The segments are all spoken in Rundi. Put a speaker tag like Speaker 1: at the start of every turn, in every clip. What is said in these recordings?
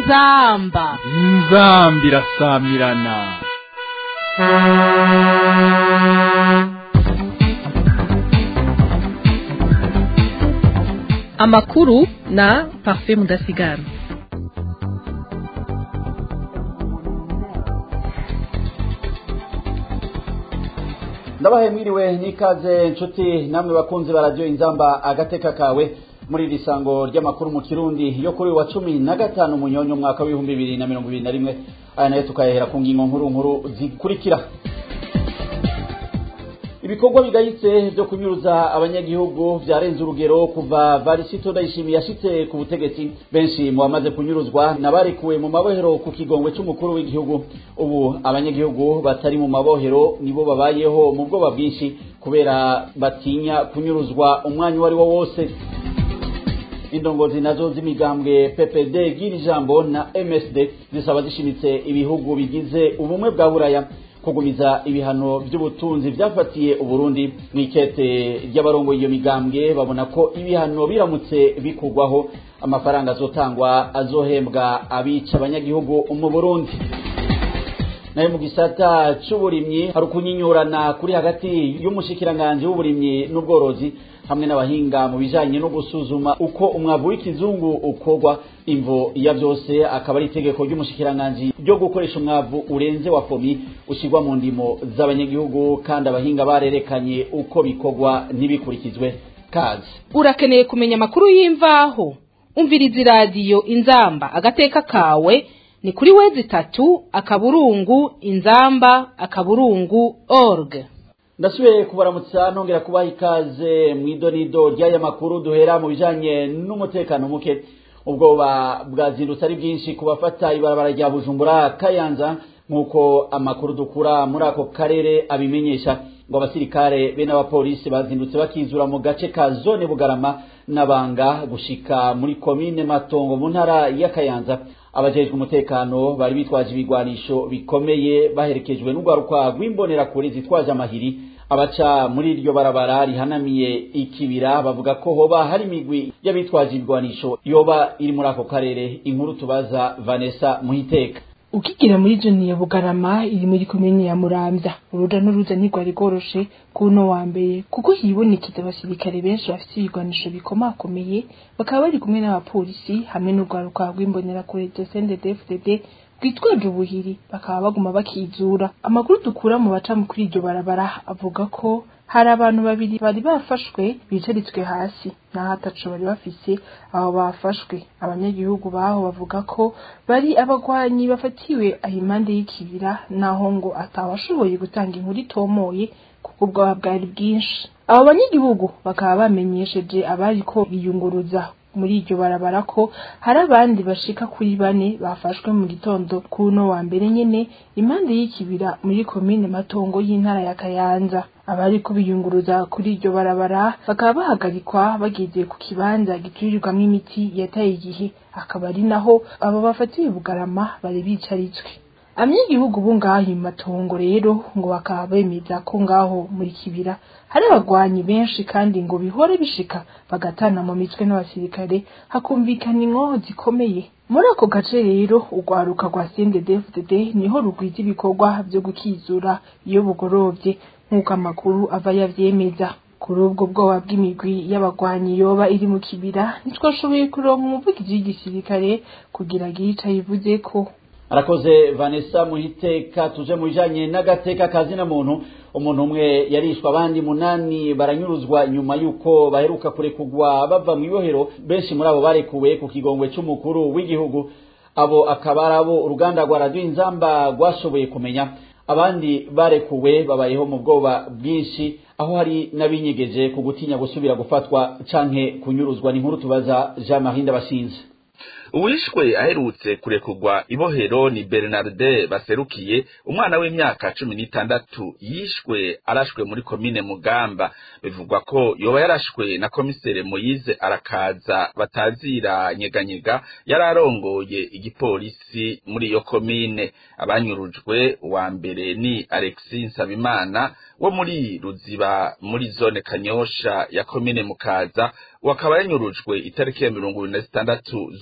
Speaker 1: inzamba
Speaker 2: inzambi irasamirana
Speaker 3: amakuru na parfait mudasigara
Speaker 4: ndabahaye mwiriwe n'ikaze nshuti namwe bakunzi ba radiyo inzamba agateka kawe muri iri sango ry'amakuru mu kirundi yo kuri wa cumi na gatanu munyonyo umwaka w'ibihumbi bibiri na mirongo ibiri na rimwe aya nayo tukayahera ku ngingo nkuru nkuru zikurikira ibikorwa bigayitse byo kunyuruza abanyagihugu byarenze urugero kuva varisito ndayishimiye yashitse ku butegetsi benshi mu bamaze kunyuruzwa nabarekuwe mu mabohero ku kigongwe cy'umukuru w'igihugu ubu abanyagihugu batari mu mabohero nibo babayeho mu bwoba bwinshi kubera batinya kunyuruzwa umwanya uwo ari wo wose indongozi nazo z'imigambwe PPD gira ijambo na MSD zisaba zishimitse ibihugu bigize ubumwe bwa buraya kugumiza ibihano by'ubutunzi byafatiye uburundi mu ikete ry'abarongoye iyo migambwe babona ko ibihano biramutse bikugwaho amafaranga azotangwa azohembwa abica abanyagihugu mu burundi nayo mu gisata c'uburimyi hari ukunyinyurana kuri hagati y'umushikiranganji w'uburimyi n'ubworozi hamwe n'abahinga mu bijanye no gusuzuma uko umwavu w'ikizungu ukorwa imvo ya byose akaba ari itegeko ry'umushikiranganji ryo gukoresha umwavu urenze wa fomi ushyirwa mu ndimo z'abanyagihugu kandi abahinga barerekanye uko bikorwa ntibikurikizwe kazi
Speaker 1: urakeneye kumenya amakuru y'imvaho umviriza iradiyo inzamba agateka kawe ni kuri wezi itatu akaburungu inzamba akaburungu org
Speaker 4: ndasubiye kubaramutsa nongera kubaha ikaze mu idonido ry'aya makuru duhera mu bijanye n'umutekano muke ubwoba bwazindutse ari bwinshi ku bafata ibarabara rya bujumbura kayanza nk'uko amakuru dukura muri ako karere abimenyesha ngo abasirikare be n'abapolisi bazindutse bakizura mu gace ka zone bugarama n'abanga gushika muri komine matongo mu ntara ya kayanza abajejwe umutekano bari bitwaje ibigwanisho bikomeye baherekejwe n'urwaruka rw'imbonerakure zitwaje amahiri abaca muri iryo barabara rihanamiye ikibira bavuga ko hoba hari imigwi y'abitwaje ibigwanisho yoba iri muri ako karere inkuru tubaza vanessa muhiteka
Speaker 5: ukigira muri zone ya bugarama iri muri komine ya muramvya uruja n'uruza ntirwari rworoshe kuno wa mbere kuko hibonekeza abasirikare benshi bafite ibigwanisho bikomakomeye bakaba bari kumwe n'abapolisi hamwe n'urwaruka rw'imbonerakure dosendedefdd rwitwaje ubuhiri bakaba baguma bakizura amakuru dukura mu baca kuri iryo barabara avuga ko hari abantu babiri bari bafashwe bicaritswe hasi naho ataco bari bafise abo bafashwe abanyagihugu baho bavuga ko bari abagwanyi bafatiwe aho impande y'ikibira naho ngo atawashoboye gutanga inkuru itomoye kuko ubwoba bwari bwinshi abo banyagihugu bakaba bamenyesheje abariko biyunguruza muri iryo barabara ko hari abandi bashika kuri bane bafashwe mu gitondo kuno wa mbere nyene impande y'ikibira muri komine matongo y'intara ya kayanza abari kubiyunguruza kuri iryo barabara bakaba bahagarikwa bageze ku kibanza giturirwamwo imiti yataye igihe akaba ari naho abo bafatiwe bugarama bari bicaritswe abanyagihugu bo ngaho mu matongo rero ngo bakaba bemeza ko ngaho muri kibira hari abagwanyi benshi kandi ngo bihore bishika bagatana mu mitwe n'abasirikare hakumvikana inkoho zikomeye muri ako gace rero urwaruka rwa CNDD-FDD niho rugwiza ibikorwa vyo gukizura iyo bugorovye nk'uko amakuru ava yavyemeza kuri ubwo bwoba bw'imigwi y'abagwanyi yoba iri mu kibira ntitwashoboye kuronka umuvugizi w'igisirikare kugira agire ico ayivuzeko
Speaker 4: arakoze vanessa muhiteka tuje mu bijanye n'agateka kazina muntu umuntu umwe yarishwa abandi munani baranyuruzwa nyuma y'uko baheruka kurekugwa bava mu ibohero benshi muri abo barekuwe ku kigongwe c'umukuru w'igihugu abo akaba ari abo uruganda rwa radiyo inzamba rwashoboye kumenya abandi barekuwe babayeho mu bwoba bwinshi aho hari n'abinyegeje ku gutinya gusubira gufatwa canke kunyuruzwa ni inkuru tubaza jean marie ndabashinze
Speaker 6: uwishwe aherutse kurekurwa ibohero ni bernarde baserukiye umwana w'imyaka cumi n'itandatu yishwe arashwe muri komine mugamba bivugwa ko yoba yarashwe na komisere moyize arakaza batazira nyeganyega yari arongoye igipolisi muri iyo komine abanyurujwe wa mbere ni alexi nsabimana wo muri ruziba muri zone kanyosha ya komine mukaza wakaba yanyurujwe itariki ya mirongo ibiri na zitandatu z'ukwezi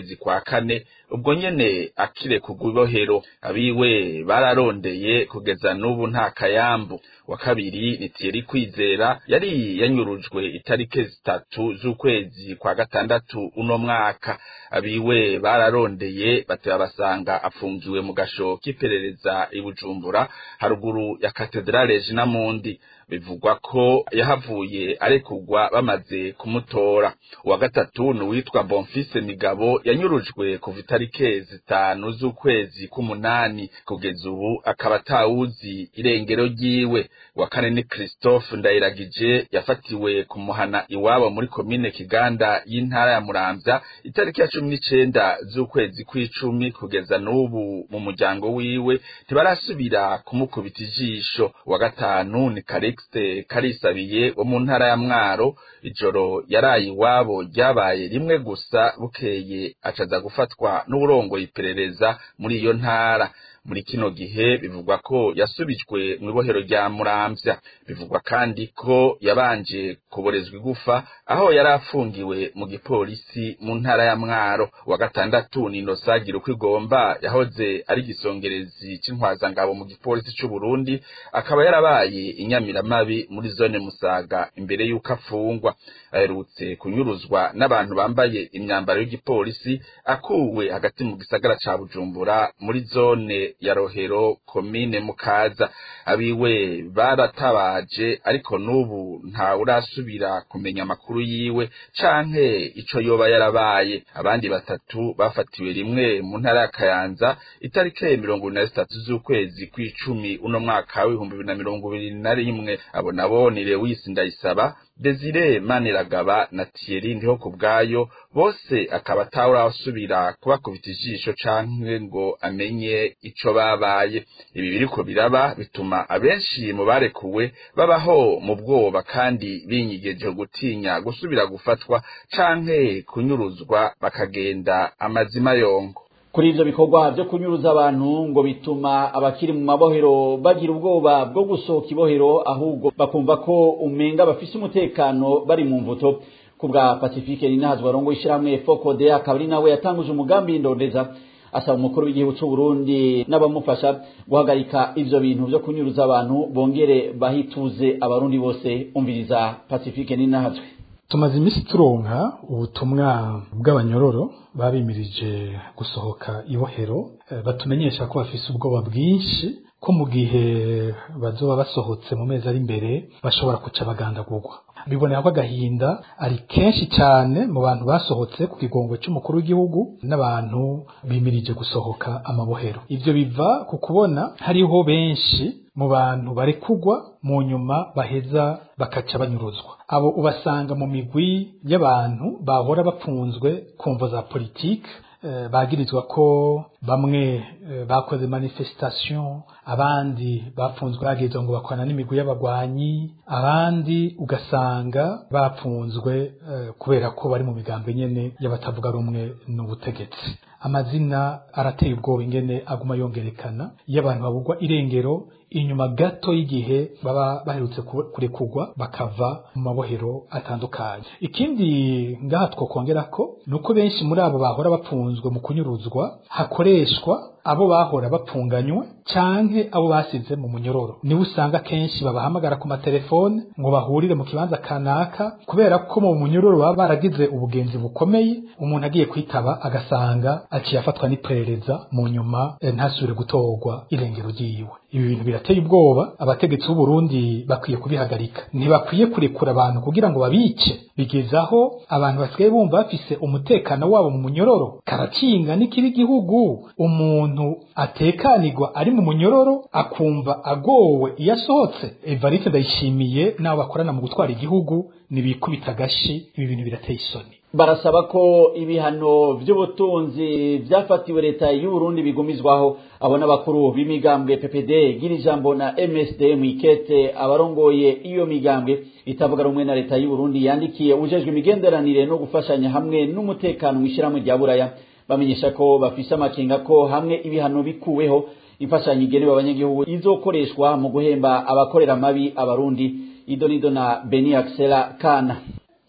Speaker 6: kwezi kwa kane ubwo nyene akire kugubohero abiwe bararondeye kugeza n'ubu nta kayambu wa kabiri ni Thierry Kwizera yari yanyurujwe itarike zitatu z'ukwezi kwa gatandatu uno mwaka abiwe bararondeye bateba basanga afungiwe mu gasho k'iperereza i Bujumbura haruguru ya Katedrale Regina Mundi bivugwa ko yahavuye arekugwa bamaze kumutora uwa gatatu ni uwitwa Bonfise Migabo yanyurujwe kuva itarike zitanu z'ukwezi k'umunani kugeza ubu akaba atawuzi irengero ryiwe wa kane ni Christophe Ndayiragije yafatiwe kumuhana iwabo muri komine Kiganda y'intara ya Muramvya itariki ya cumi n'icenda z'ukwezi kw'icumi kugeza n'ubu mu muryango wiwe ntibarasubira kumukubita ijisho wa gatanu ni Calixte Karisabiye wo mu ntara ya Mwaro ijoro yaraye iwabo ryabaye rimwe gusa bukeye acaza gufatwa n'uburongoye iperereza muri iyo ntara muri kino gihe bivugwa ko yasubijwe mu ibohero rya Muramvya bivugwa kandi ko yabanje kuborezwa igufa aho yari afungiwe mu gipolisi mu ntara ya Mwaro wa gatandatu ni Inosagira uko igomba yahoze ari gisongerezi c'intwazangabo mu gipolisi c'u Burundi akaba yarabaye inyamiramabi muri zone Musaga imbere y'uko afungwa aherutse kunyuruzwa n'abantu bambaye imyambaro y'igipolisi akuwe hagati mu gisagara ca Bujumbura muri zone ya Rohero komine Mukaza abiwe baratabaje ariko n'ubu nta urasubira kumenya amakuru yiwe canke ico yoba yarabaye abandi batatu bafatiwe rimwe mu ntara ya Kayanza itarike mirongo ibiri na zitatu z'ukwezi kw'icumi uno mwaka w'ibihumbi bibiri na mirongo ibiri na rimwe abo nabo ni Lewis Ndayisaba Desire Maniragaba na Thierry ndiho kubwayo bose akaba atawurasubira kubakubita ijisho canke ngo amenye ico babaye ibi biriko biraba bituma abenshi mu barekuwe babaho mu bwoba kandi binyigeje gutinya gusubira gufatwa canke kunyuruzwa bakagenda amazima yongo
Speaker 4: kuri ivyo bikorwa vyo kunyuruza abantu ngo bituma abakiri mu mabohero bagira ubwoba bwo gusohoka ibohero ahubwo bakumva ko umenga bafise umutekano bari mu mvuto kubwa Pacifique Ninahazwa arongo ishiramwe Fokode akaba ari nawe yatanguje umugambi ndondeza asaba umukuru w'igihugu c'u Burundi n'abamufasha guhagarika ivyo bintu vyo kunyuruza abantu bongere bahituze abarundi bose umviriza Pacifique Ninahazwe
Speaker 7: tumaze iminsi turonka ubutumwa bw'abanyororo babimirije gusohoka ibohero batumenyesha ko bafise ubwoba bwinshi ko mu gihe bazoba basohotse mu mezi ari imbere bashobora kuca bagandagurwa bibonera ko agahinda ari kenshi cyane mu bantu basohotse ku kigongo cy'umukuru w'igihugu n'abantu bimirije gusohoka amabohero ivyo biva ku kubona hariho benshi mu bantu barekugwa mu nyuma baheza bakaca banyuruzwa abo ubasanga mu migwi y'abantu bahora bapfunzwe kumvo za politike bagirizwa ko bamwe bakoze manifestation abandi bapfunzwe bagirizwa ngo bakorana n'imigwi y'abagwanyi abandi ugasanga bapfunzwe kubera ko bari mu migambi nyene y'abatavuga rumwe n'ubutegetsi amazina arateye ubwoba ingene aguma yongerekana iyo abantu babugwa irengero inyuma gato y'igihe baba baherutse kurekugwa bakava mu mabohero atandukanye ikindi ngaha twokongera ko ni uko benshi muri abo bahora bapfunzwe mu kunyuruzwa hakoreshwa abo bahora bapfunganywe canke abo basize mu munyororo niwe usanga kenshi babahamagara ku matelefone ngo bahurire mu kibanza kanaka kubera ko mu munyororo baba baragize ubugenzi bukomeye umuntu agiye kwitaba agasanga aciye afatwa n'iperereza mu nyuma ntasubire gutorwa irengero ryiwe ibi bintu birateye ubwoba abategetsi b'u Burundi bakwiye kubihagarika ntibakwiye kurekura abantu kugira ngo babice bigezaho abantu basigaye bumva bafise umutekano wabo mu munyororo karakinga n'ikibi igihugu umuntu atekanirwa ari mu munyororo akumva agowe iyo asohotse Evariste ndayishimiye n'abo bakorana mu gutwara igihugu nibikubita agashi ibi bintu birateye isoni
Speaker 4: barasaba ko ibihano by'ubutunzi byafatiwe leta y'u Burundi bigumizwaho abona bakuru b'imigambwe PPD gira ijambo na MSD mwikete abarongoye iyo migambwe itavuga rumwe na leta y'u Burundi yandikiye ujejwe imigenderanire no gufashanya hamwe n'umutekano w'ishiramwe rya Buraya bamenyesha ko bafise amakenga ko hamwe ibihano bikuweho imfashanyo igenewe abanyagihugu izokoreshwa mu guhemba abakorera mabi abarundi idonido na Beni Axela Kana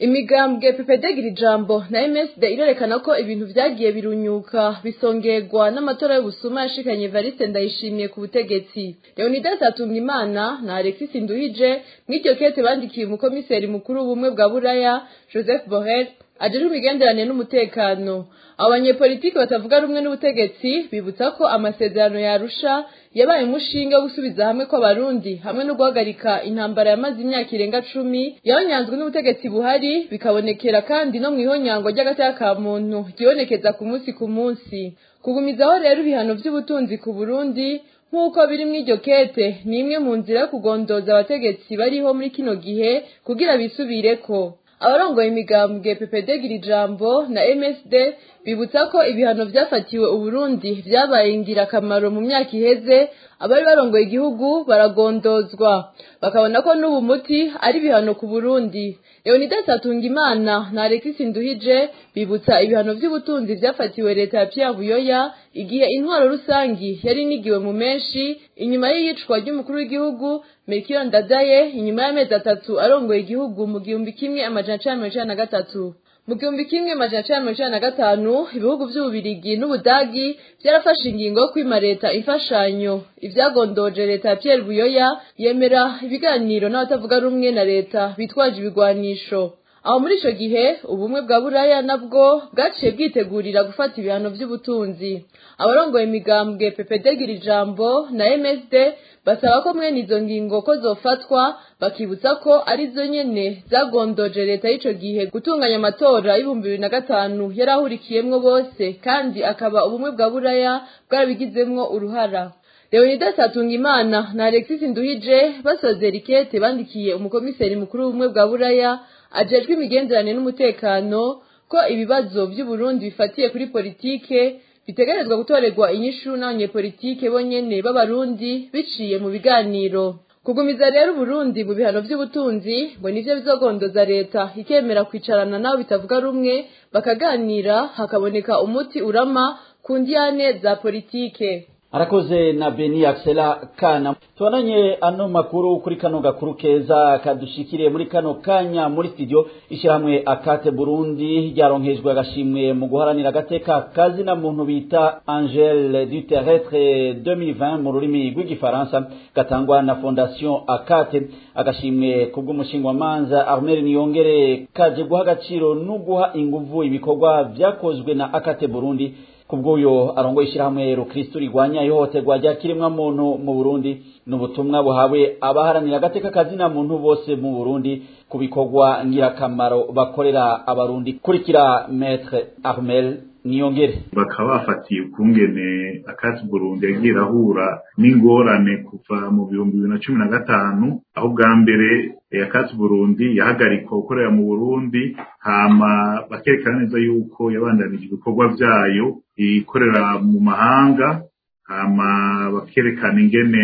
Speaker 8: imigambwe pepedegira ijambo na msd irerekana ko ibintu vyagiye birunyuka bisongerwa n'amatora y'ubusuma yashikanye evariste ndayishimiye ku butegetsi leonidas atungimana na alexis nduhije mw'iryo kete bandikiye umukomiseri mukuru w'ubumwe bwa buraya joseph borrell ajejwe imigenderanire n'umutekano abo banyepolitiki batavuga rumwe n'ubutegetsi bibutsa ko amasezerano yarusha yabaye umushinga wo gusubiza hamwe kw'abarundi hamwe no guhagarika intambara yamaze imyaka irenga cumi yahonyanzwe n'ubutegetsi buhari bikabonekera kandi no mw'ihonyangwa ry'agateka ka muntu ryibonekeza ku munsi ku munsi kugumizaho rero ibihano vy'ubutunzi ku burundi nk'uko biri mw'iryo kete ni imwe mu nzira yo kugondoza abategetsi bariho muri kino gihe kugira bisubireko abarongoye imigambwe pepedegira ijambo na msd bibutsa ko ibihano vyafatiwe uburundi vyabaye ingirakamaro mu myaka iheze abari barongoye igihugu baragondozwa bakabona ko n'ubu muti ari ibihano ku burundi leonidas atungimana na alexis nduhije bibutsa ibihano vy'ubutunzi vyafatiwe leta ya pierre buyoya igihe intwaro rusangi yari inigiwe mu menshi inyuma y'iyicwa ry'umukuru w'igihugu melchior ndadaye inyuma y'amezi atatu arongoye igihugu mu gihumbi kimwe amajana cenda mirongo icenda na gatatu mu gihumbi kimwe amajana cenda mirongo icenda na gatanu ibihugu vy'ububirigi n'ubudagi vyarafashe ingingo yo kwima leta imfashanyo ivyagondoje leta ya pierre buyoya yemera ibiganiro n'abatavuga rumwe na leta bitwaje ibigwanisho aho muri ico gihe ubumwe bwa buraya nabwo bwaciye bwitegurira gufata ibihano vy'ubutunzi abarongoye imigambwe pepedegira ijambo na msd basaba ko mwene izo ngingo ko zofatwa bakibutsa ko ari zo nyene zagondoje leta y'ico gihe gutunganya amatora y'ibihumbi bibiri na gatanu yari ahurikiyemwo bose kandi akaba ubumwe bwa buraya bwarabigizemwo uruhara leonidas atungimana na alexis nduhije basozera ikete bandikiye umukomiseri mukuru w'ubumwe bwa buraya ajejwe imigenderanire n'umutekano ko ibibazo vy'uburundi bifatiye kuri politike bitegerezwa gutorerwa inyishu n'abanyepolitike bonyene b'abarundi biciye mu biganiro kugumiza rero uburundi mu bihano vy'ubutunzi ngo nivyo bizogondoza leta ikemera kwicarana nabo bitavuga rumwe bakaganira hakaboneka umuti urama ku ndiyane za politike
Speaker 4: arakoze na beni axela kana tubonanye ano makuru kuri kano gakuru keza kadushikiriye muri kano kanya muri studio ishyirahamwe akate burundi ryaronkejwe agashimwe mu guharanira agateka kazina muntu bita angele du terrestre 2020 mu rurimi rw'igifaransa gatangwa na fondation akate agashimwe kubw'umushingwamanza armel niyongere kaje guha agaciro no guha inguvu ibikorwa vyakozwe na akate burundi kubw'uyo arongoye ishyirahamwe rukristo rigwanya ihohoterwa rya kiremwamuntu mu burundi ni ubutumwa buhawe abaharanira agateka kazina muntu bose mu burundi ku bikorwa ngirakamaro bakorera abarundi kurikira metre armel niyongere
Speaker 9: bakaba bafatiye ukungene akati burundi yagiye irahura n'ingorane kuva mu bihumbi bibiri na cumi na gatanu aho bwa mbere akati burundi yahagarikwa gukorera mu burundi hama bakerekana neza yuko yabandanije ibikorwa vyayo ikorera mu mahanga hama bakerekana ingene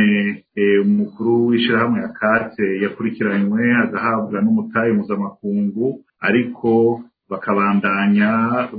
Speaker 9: umukuru w'ishirahamwe akate yakurikiranywe agahabwa n'umutahe mpuzamakungu ariko bakabandanya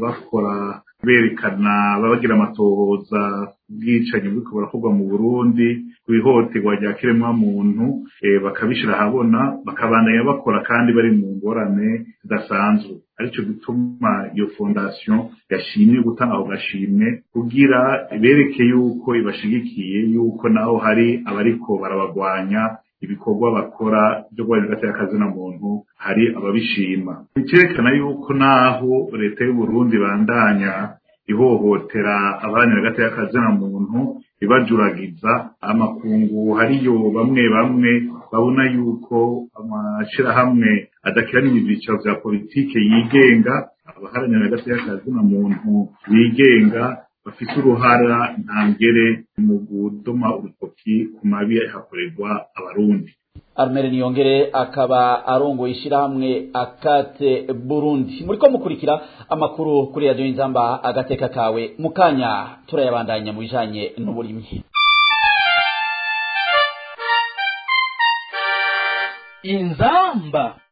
Speaker 9: bakora berekana babagira amatohoza ubwicanyi buriko burakorwa mu burundi ku ihohoterwa rya kiremwamuntu bakabishira ahabona bakabandanya bakora kandi bari mu ngorane zidasanzwe arico gituma iyo fondation yashimye gutanga ako gashimwe kugira bereke yuko ibashigikiye yuko naho hari abariko barabagwanya ibikorwa bakora byo guharanira agateka kazina muntu hari ababishima bikerekana yuko naho leta y'u Burundi bandanya ihohotera abaharanira agateka kazina muntu ibajuragiza amakungu hariyo bamwe bamwe babona yuko amashirahamwe adakiranira ibyiciro vya politike yigenga abaharanira agateka kazina muntu bigenga bafite uruhara ntangere mu gudoma urutoki ku mabi hakorerwa abarundi
Speaker 4: armere niyongere akaba arongoye ishyirahamwe akate burundi muri ko mukurikira amakuru kuri radiyo y'inzamba agateka kawe mu kanya turayabandanya mu bijanye n'uburimyi
Speaker 2: inzamba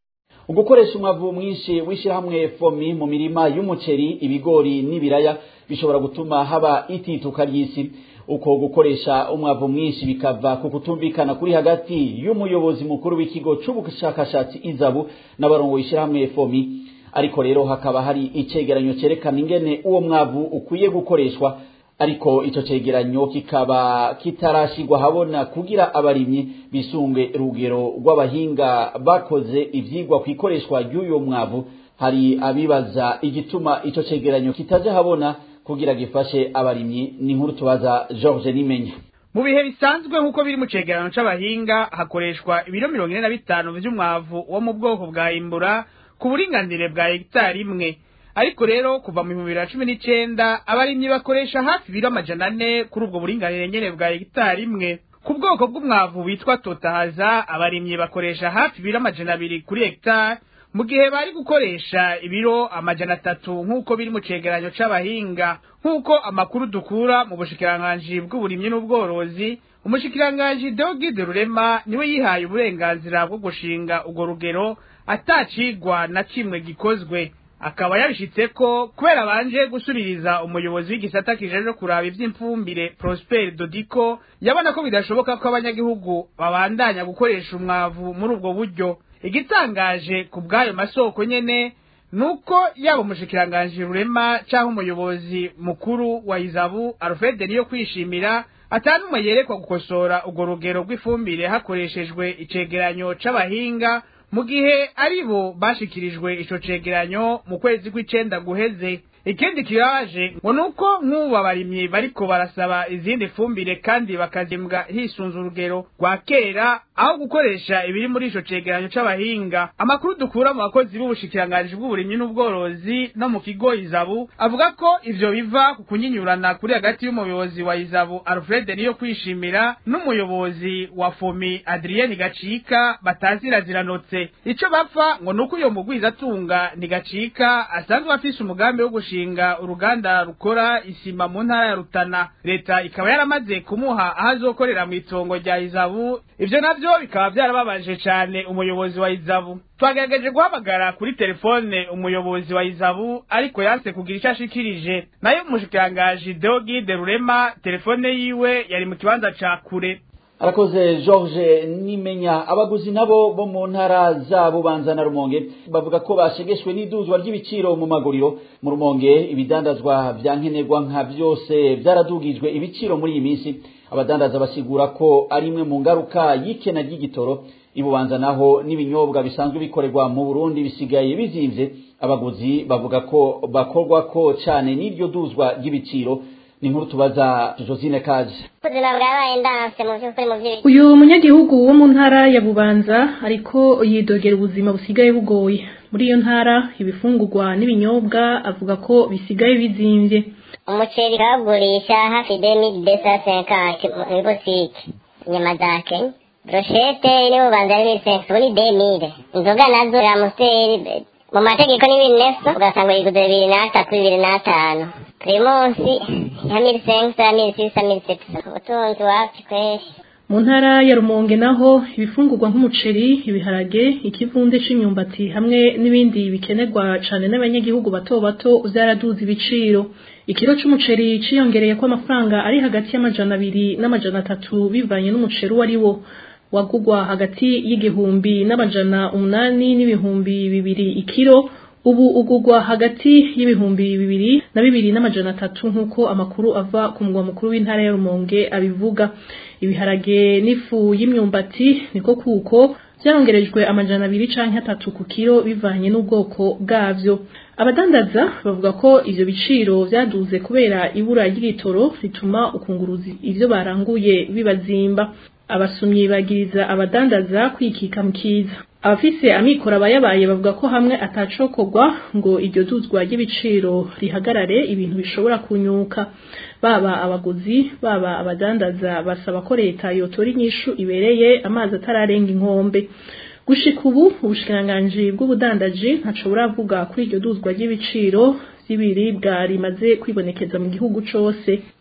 Speaker 4: ugukoresha umwavu mwinshi w'ishyirahamwe fomi mu mirima y'umuceri ibigori n'ibiraya bishobora gutuma haba itituka ry'isi uko gukoresha umwavu mwinshi bikava ku kutumvikana kuri hagati y'umuyobozi mukuru w'ikigo c'ubushakashatsi izabu n'abarongo ishyirahamwe fomi ariko rero hakaba hari icegeranyo cerekana ingene uwo mwavu ukwiye gukoreshwa ariko ico cegeranyo kikaba kitarashigwa habona kugira abarimyi bisunge rugero rw'abahinga bakoze ivyigwa kwikoreshwa ry'uyo mwavu hari abibaza igituma ico cegeranyo kitaje habona kugira gifashe abarimyi ni nkuru tubaza George Nimenya
Speaker 10: mu bihe bisanzwe nk'uko biri mu cegeranyo c'abahinga hakoreshwa ibiro mirongo ine na bitanu vy'umwavu wo mu bwoko bwa imbura ku buringanire bwa hegitari imwe ariko rero kuva mu bihumbi bibiri na cumi n'icenda abarimyi bakoresha hafi ibiro amajana ane kuri ubwo buringanire nyene bwa hegitari imwe ku bwoko bw'umwavu witwa totahaza abarimyi bakoresha hafi ibiro amajana abiri kuri hegitari mu gihe bari gukoresha ibiro amajana atatu nk'uko biri mu cegeranyo c'abahinga nk'uko amakuru dukura mu bushikiranganji bw'uburimyi n'ubworozi umushikiranganji Deogide Rurema niwe yihaye uburenganzira bwo gushinga urwo rugero atacigwa na kimwe gikozwe akaba yabishitse ko kubera banje gusubiriza umuyobozi w'igisata kijeje kuraba ivy'imfumbire Prosper Dodiko yabona ko bidashoboka ko abanyagihugu babandanya gukoresha umwavu muri ubwo buryo igitangaje ku bw'ayo masoko nyene nuko yaba umushikiranganji rurema canke umuyobozi mukuru wa izabu Alfred niyo kwishimira atanumwe yerekwa gukosora urwo rugero rw'ifumbire hakoreshejwe icegeranyo c'abahinga mu gihe aribo bashikirijwe ico cegeranyo mu kwezi kw'icenda guheze ikindi kibabaje ngo nuko nk'ubu abarimyi bariko barasaba izindi fumbire kandi bakazimbwa hisunze urugero rwa kera aho gukoresha ibiri muri ico cegeranyo c'abahinga amakuru dukura mu bakozi b'ubushikiranganji bw'uburimyi n'ubworozi no mu kigo izabu avuga ko ivyo biva ku kunyinyurana kuri hagati y'umuyobozi wa izabu alfred niyo kwishimira n'umuyobozi wa fomi adrien gacika bataziraziranotse ico bapfa ngo nuko uyo mugwizatunga ntigacika asanzwe afise umugambi wo gushinga uruganda rukora isima mu ntara ya rutana leta ikaba yaramaze kumuha aho azokorera mw'itongo rya izabu ivyo navyo bikaba vyarababaje cane umuyobozi wa izabu twagerageje guhamagara kuri telefone umuyobozi wa izabu ariko yanse kugira ico ashikirije nayo umushikirangaji deogide rurema telefone yiwe yari mu kibanza ca kure
Speaker 4: arakoze george nimenya abaguzi nabo bo mu ntara za bubanza na rumonge bavuga ko bashegeshwe n'iduzwa ry'ibiciro mu maguriro mu rumonge ibidandazwa vya nkenerwa nka vyose vyaradugijwe ibiciro muri iyi minsi abadandaza basigura ko ari imwe mu ngaruka y'ikena ry'igitoro ibubanza naho n'ibinyobwa bisanzwe bikorerwa mu burundi bisigaye bizimvye abaguzi bavuga ko bakorwa ko cane n'iryo duzwa ry'ibiciro ni nkuru tubaza josine kaje
Speaker 11: ubuzima bwabaye ndanse mu by'ukuri mu by'ibiciro
Speaker 3: uyu munyagihugu wo mu ntara ya bubanza ariko yidogera ubuzima busigaye bugoye muri iyo ntara ibifungurwa n'ibinyobwa avuga ko bisigaye bizimvye
Speaker 11: umuceri bawugurisha hafi demiri desa senkanti muri botike inyama za kenya broshete iri bubanza ari miri senkanti ubu ni demire inzoga nazo za musiteri mu mategeko ni bibiri neso ugasanga uyiguze bibiri n'atatu bibiri n'atanu primusi ya miri senkanti ya miri sisa miri sepisa ubutunzi wapi kweri
Speaker 3: mu ntara ya rumonge naho ibifungurwa nk'umuceri ibiharage ikivunde c'imyumbati hamwe n'ibindi bikenerwa cane n'abanyagihugu bato bato vyaraduze ibiciro ikiro c'umuceri ciyongereye ko amafaranga ari hagati y'amajana abiri n'amajana atatu bivanye n'umuceri uwo ari wo wagugwa hagati y'igihumbi n'amajana umunani n'ibihumbi bibiri ikiro ubu ugugwa hagati y'ibihumbi bibiri na bibiri n'amajana atatu nk'uko amakuru ava ku mugwa mukuru w'intara ya rumonge abivuga ibiharage n'ifu y'imyumbati niko kuko vyarongerejwe amajana abiri canke atatu ku kiro bivanye n'ubwoko bwavyo abadandaza bavuga ko ivyo biciro vyaduze kubera ibura ry'igitoro rituma ukunguruza ivyo baranguye bibazimba abasumyi bagiriza abadandaza kwikika mu kiza abafise amikoro abayabaye bavuga ko hamwe atacokorwa ngo iryo duzwa ry'ibiciro rihagarare ibintu bishobora kunyuka baba abaguzi baba abadandaza basaba ko leta yotora inyishu ibereye amazi atararenga inkombe gushika ubu ubushikiranganji bw'ubudandaji ntaco buravuga kuri iryo duzwa ry'ibiciro vy'ibiribwa rimaze kwibonekeza mu gihugu cose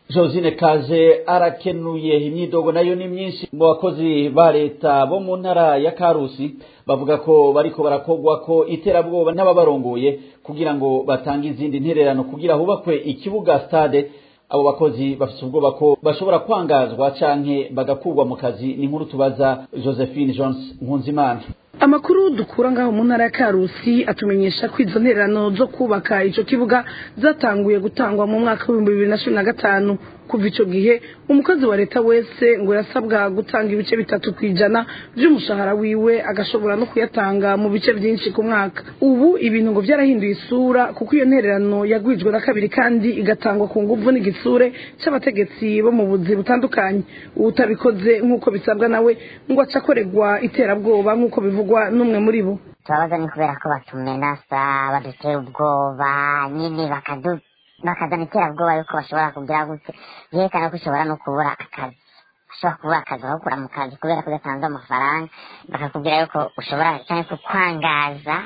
Speaker 4: josine kaje arakenuye imyidogo nayo ni myinshi mu bakozi ba leta bo mu ntara ya karusi bavuga ko bariko barakogwa ko iterabwoba n'ababarongoye kugira ngo batange izindi ntererano kugira hubakwe ikibuga stade abo bakozi bafite ubwoba ko bashobora kwangazwa canke bagakurwa mu kazi ni nkuru tubaza josephine jones nkunzimana
Speaker 12: amakuru dukura ngaho mu ntara ya karusi atumenyesha ko izo ntererano zo kubaka ico kibuga zatanguye gutangwa mu mwaka w'ibihumbi bibiri na cumi na gatanu kuva ico gihe umukozi wa leta wese ngo yasabwa gutanga ibice bitatu ku ijana vy'umushahara wiwe agashobora no kuyatanga mu bice vyinshi ku mwaka ubu ibintu ngo vyarahinduye isura kuko iyo ntererano yagwijwe na kabiri kandi igatangwa ku nguvu n'igitsure c'abategetsi bo mu buzi butandukanye uwutabikoze nk'uko bisabwa nawe ngo aca akorerwa iterabwoba nk'uko bivugwa n'umwe muri bo
Speaker 11: turabaza ni kubera ko batumenasa badutera ubwoba nyine bakadu bakazana iterabwoba yuko bashobora kugira gutya byerekana ko ushobora no kubura akazi ushobora kubura akazi bakakura mu kazi kubera ko udatanze amafaranga bakakubwira yuko ushobora cyangwa kukwangaza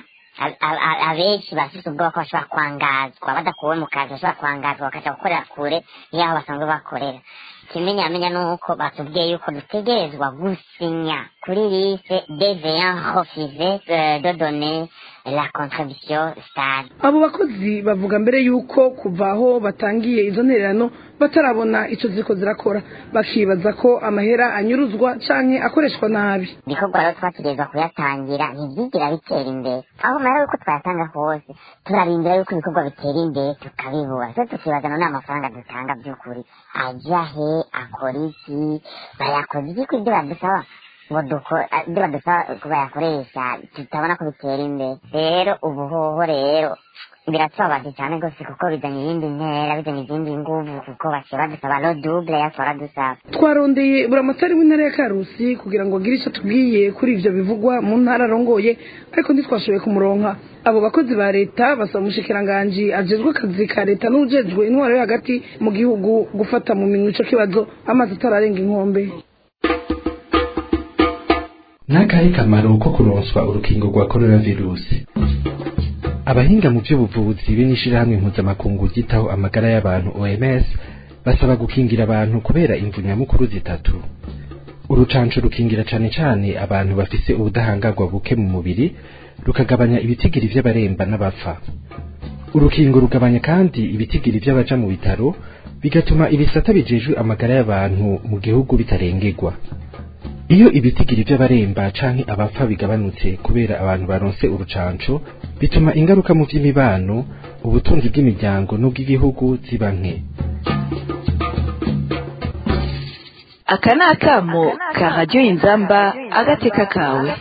Speaker 11: abenshi bafite ubwoba ko bashobora kwangazwa badakuwe mu kazi bashobora kwangazwa bakaja gukorera kure y'aho basanzwe bakorera ikimenyamenya ni uko batubwiye yuko dutegerezwa gusinya kuri liste deveyant refuse de donner la contribution stade
Speaker 12: abo bakozi bavuga mbere yuko kuva aho batangiye izo ntererano batarabona ico ziriko zirakora bakibaza ko amahera anyuruzwa canke akoreshwa nabi
Speaker 11: ibikorwa rero twategerezwa kuyatangira ntibyigira bitera imbere aho mahera yuko twayatanga hose turarindira yuko ibikorwa bitera imbere tukabibura twe tukibaza none amafaranga dutanga by'ukuri aja he akora iki bayakoze iki ko ibyo badusaba ngo ibyo badusaba bayakoresha tutabona ko bitera imbere rero ubuhoho rero biratubabaje cyane rwose kuko bizanye iyindi ntera bizanye izindi nguvu kuko bashobora dusaba no double yatwara dusaba
Speaker 12: twarondeye buramatari w'intara ya karusi kugira ngo agire icyo tubwiye kuri ivyo bivugwa mu ntara arongoye ariko ntitwashoboye kumuronka abo bakozi ba leta basaba umushikiranganji ajejwe akazi ka leta n'ujejwe intwaro yo hagati mu gihugu gufata mu minwe ico kibazo amazi atararenga inkombe
Speaker 13: n'akahe kamaro ko kuronswa urukingo rwa coronavirusi abahinga mu by'ubuvuzi be n'ishirahamwe mpuzamakungu ryitaho amagara y'abantu OMS basaba gukingira abantu kubera imvu nyamukuru zitatu urucanco rukingira cane cane abantu bafise ubudahangarwa buke mu mubiri rukagabanya ibitigiri vy'abaremba n'abapfa urukingo rugabanya kandi ibitigiri vy'abaja mu bitaro bigatuma ibisata bijejwe amagara y'abantu mu gihugu bitarengerwa iyo ibitigiri by'abaremba canke abapfa bigabanutse kubera abantu baronse urucanco bituma ingaruka mu by'imibano ubutunzi bw'imiryango n'ubw'igihugu ziba nke
Speaker 14: aka ni akamo ka radiyo inzamba agateka kawe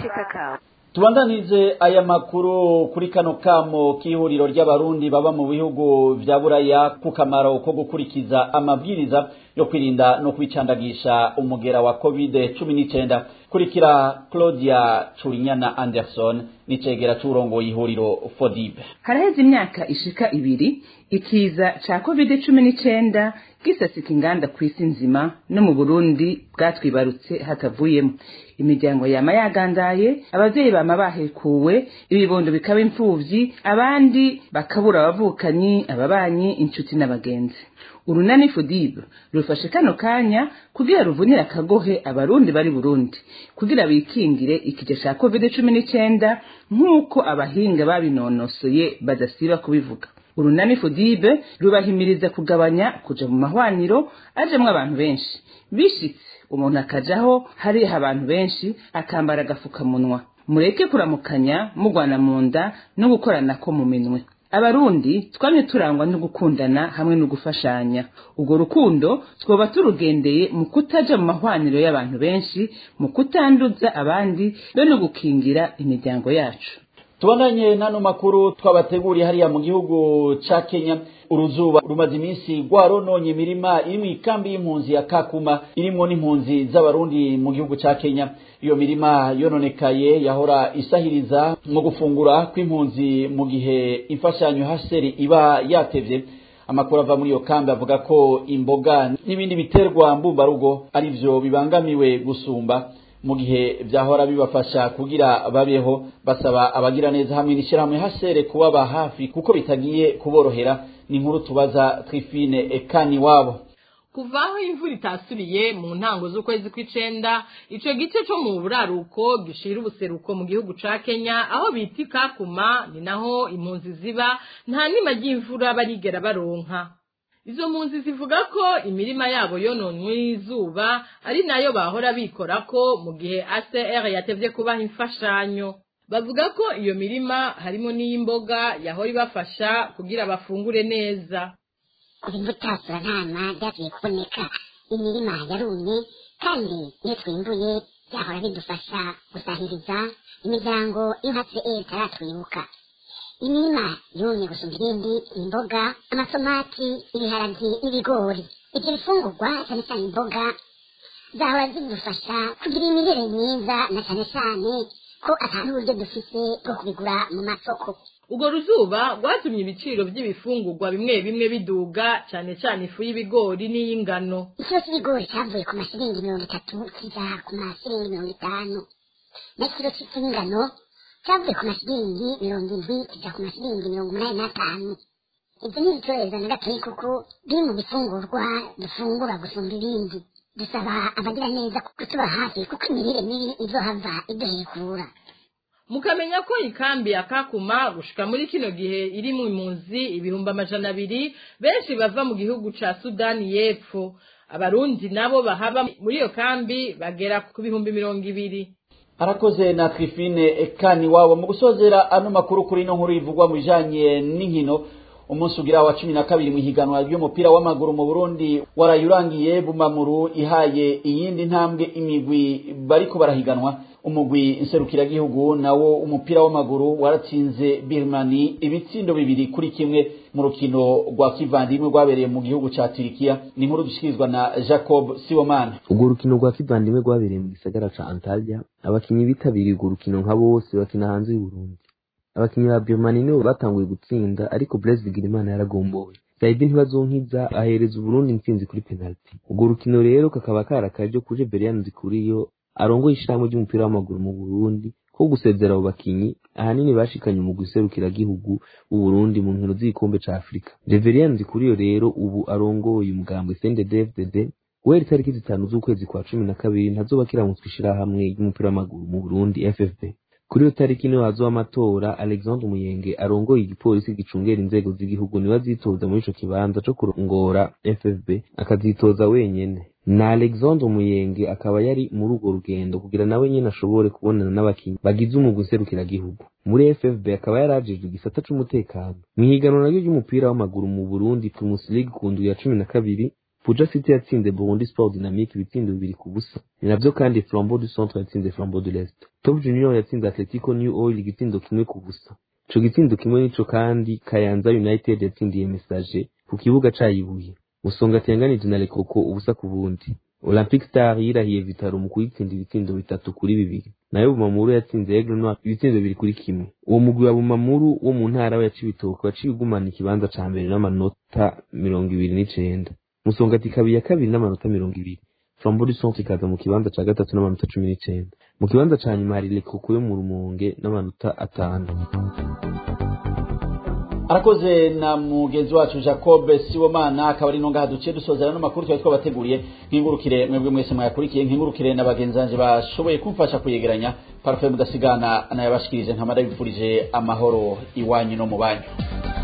Speaker 4: tubandanize aya makuru kuri kano kamo k'ihuriro ry'abarundi baba mu bihugu vya buraya ku kamaro ko gukurikiza amabwiriza yo kwirinda no kwicandagisha umugera wa covid cumi n'icenda kurikira claudia curinyana anderson n'icegera c'urongoye ihuriro fodibe
Speaker 15: haraheze imyaka ishika ibiri ikiza ca covid cumi n'icenda gisasika inganda kw'isi nzima no mu burundi bwatwibarutse hatavuyemo imiryango yama yagandaye abavyeyi bama bahekuwe ibibondo bikaba imfuvyi abandi bakabura abavukanyi ababanyi inshuti n'abagenzi urunani fudibe rufashe kano kanya kugira ruvunire akagohe abarundi bari burundi kugira bikingire ikija ca covid cumi n'icenda nk'uko abahinga babinonosoye badasiba kubivuga urunani fudibe rubahimiriza kugabanya kuja mu mahwaniro ajemwo abantu benshi bishitse umuntu akajaho hariho abantu benshi akambara agafukamunwa mureke kuramukanya mugwana mu nda no gukoranako mu minwe abarundi twamye turangwa no gukundana hamwe no gufashanya ubwo rukundo twoba turugendeye mu kutaja mu mahwaniro y'abantu benshi mu kutanduza abandi no no gukingira imiryango yacu
Speaker 4: tubandanye n'ano makuru twabateguriye hariya mu gihugu ca kenya uruzuba rumaze iminsi rwarononye imirima iri mu ikambi y'impunzi ya kakuma irimwo n'impunzi z'abarundi mu gihugu ca kenya iyo mirima yononekaye yahora isahiriza mu gufungura kw'impunzi mu gihe imfashanyo haseri iba yatevye amakuru ava muri iyo kambi avuga ko imboga n'ibindi biterwa mbumbarugo ari vyo bibangamiwe gusumba mu gihe vyahora bibafasha kugira babeho basaba abagira neza hamwe n'ishirahamwe hasere kubaba hafi kuko bitagiye kuborohera ni inkuru tubaza Trifine Ekani wabo
Speaker 16: kuva aho imvura itasubiye mu ntango z'ukwezi kw'icenda ico gice co mu buraruko gishira ubuseruko mu gihugu ca kenya aho bita ikakuma ni naho impunzi ziba nta nima ry'imvura barigera baronka izo mpunzi zivuga ko imirima yabo yononwe n'izuba ari nayo bahora bikorako mu gihe ACR yatevye kubaha imfashanyo bavuga ko iyo mirima harimo n'iy'imboga yahora ibafasha kugira bafungure neza
Speaker 11: kuva imbuto turantama byagiye kuboneka imirima yarumye kandi iyo twimbuye byahora bidufasha gusahiriza imiryango inka e itaratwibuka imirima yumye gusumba ibindi imboga amatomati ibiharagi n'ibigori ibyo bifungurwa cyane cyane imboga zahora zidufasha kugira imirire myiza na cyane cyane ko atari uburyo dufise bwo kubigura mu masoko
Speaker 16: urwo ruzuba rwatumye ibiciro by'ibifungurwa bimwe bimwe biduga cyane cyane ifu y'ibigori n'iy'ingano
Speaker 11: ikiro cy'ibigori cyavuye ku mashiringi mirongo itatu kijya ku mashiringi mirongo itanu n'ikiro cy'ingano cyavuye ku mashiringi mirongo indwi kijya ku mashiringi mirongo umunani n'atanu ibyo ni ibicuruzwa na gatoya kuko biri mu bifungurwa dufungura gusumba ibindi dusaba abagira neza kutuba hafi kuko imirire mibi izohava iduhekura
Speaker 16: mukamenya ko ikambi ya kakuma gushika muri kino gihe iri mu impunzi ibihumbi amajana abiri benshi bava mu gihugu ca sudani y'epfo abarundi nabo bahaba muri iyo kambi bagera ku bihumbi mirongo ibiri
Speaker 4: arakoze na trifine kani wabo mu gusozera ano makuru kuri ino nkuru ivugwa mu bijanye n'inkino umunsi ugira wa cumi na kabiri mu ihiganwa ry'umupira w'amaguru mu burundi warayurangiye bumamuru ihaye iyindi ntambwe imigwi bariko barahiganwa umugwi nserukiragihugu nawo umupira w'amaguru waratsinze birmani ibitsindo bibiri kuri kimwe mu rukino rwa kivandimwe rwabereye mu gihugu ca turikiya ni inkuru dushikirizwa na jacob siwomana
Speaker 17: urwo rukino rwa kivandimwe rwabereye mu gisagara ca antalya abakinyi bitabiriye urwo rukino nka bose bakina hanze y'uburundi abakinyi ba birmani nibo batanguye gutsinda ariko blaise bigirimana yaragombowe saidi ntibazonkiza ahereza uburundi intsinzi kuri penaliti urwo rukino rero kakaba karakaje kuje berian zikuriyo arongoye ishirahamwe ry'umupira w'amaguru mu burundi ko gusezera abo bakinyi ahanini bashikanye umugwi serukiragihugu w'uburundi mu nkino z'igikombe ca afurika reverian zikuriyo rero ubu arongoye umugambwe sndfdd guhera itariki zitanu z'ukwezi kwa cumi na kabiri ntazoba kiramutswa ishirahamwe ry'umupira w'amaguru mu burundi ffb kuri iyo tariki niho hazoba amatora alexandre umuyenge arongoye igipolisi gicungera inzego z'igihugu niwe azitoza muri ico kibanza co kurongora ffb akazitoza wenyene na alexandre umuyenge akaba yari muri urwo rugendo kugira nawe nyene ashobore kubonana n'abakinyi bagize umugwi nserukiragihugu muri ffb akaba yarajejwe igisata c'umutekano mw'ihiganwa naryo ry'umupira w'amaguru mu burundi primus league ku ndwi ya cumi na kabiri Puja City yatsinze Burundi Sport Dynamique ibitsindo bibiri ku busa. Ni navyo kandi Flambeau du Centre yatsinze Flambeau de l'Est. Top Junior yatsinze Atletico New Oil igitsindo kimwe ku busa. Ico gitsindo kimwe nico kandi Kayanza United yatsindiye Message ku kibuga cayibuye. Musonga tenganije na Lekoko ubusa ku bundi. Olympic Star yirahiye Vitaro mu kuyitsinda ibitsindo bitatu kuri bibiri. Nayo Bumamuru yatsinze Aigle Noir ibitsindo bibiri kuri kimwe. Uwo mugwi wa Bumamuru wo mu ntara ya Cibitoke waciye ugumana ikibanza ca mbere n'amanota mirongo ibiri n'icenda. musongati kabiri ya kabiri n'amanota mirongo ibiri flambo du centre ikaza mu kibanza ca gatatu n'amanota cumi n'icenda mu kibanza ca nyuma hari lekoko yo mu rumonge n'amanota atanu
Speaker 4: arakoze na mugenzi wacu jacob siwomana akaba ari nongaha duciye dusozera n'amakuru twari twabateguriye nkingurukire mwebwe mwese mwayakurikiye nkingurukire na bagenzi banje bashoboye kumfasha kuyegeranya parufe mudasigana nayabashikirije nkamara bifurije amahoro iwanyu no mu banyu